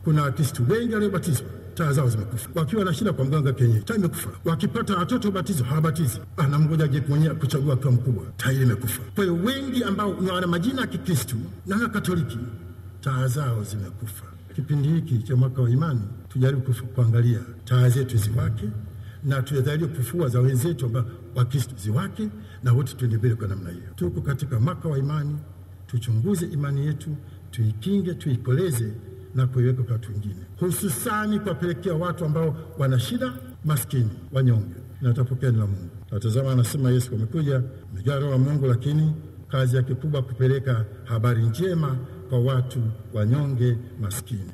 Kuna Wakristo wengi waliobatizwa taa zao zimekufa, wakiwa na shida kwa mganga kienyeji, taa imekufa. Wakipata watoto ubatizo hawabatizi, ana mmoja aje mwenyewe kuchagua akiwa mkubwa, taa ile imekufa. Kwa hiyo wengi ambao wana majina ya Kikristo na Katoliki, taa zao zimekufa. Kipindi hiki cha mwaka wa imani, tujaribu kuangalia taa zetu ziwake na tujalie kufua za wenzetu ambao Wakristo ziwake, na wote tuende mbele kwa namna hiyo. Tuko katika mwaka wa imani, tuchunguze imani yetu, tuikinge, tuikoleze na kuiweka kwa watu wengine, hususani kuwapelekea watu ambao wana shida, maskini, wanyonge, na watapokea neno la Mungu. Natazama, anasema Yesu amekuja amejaa Roho wa Mungu, lakini kazi yake kubwa kupeleka habari njema kwa watu wanyonge, maskini.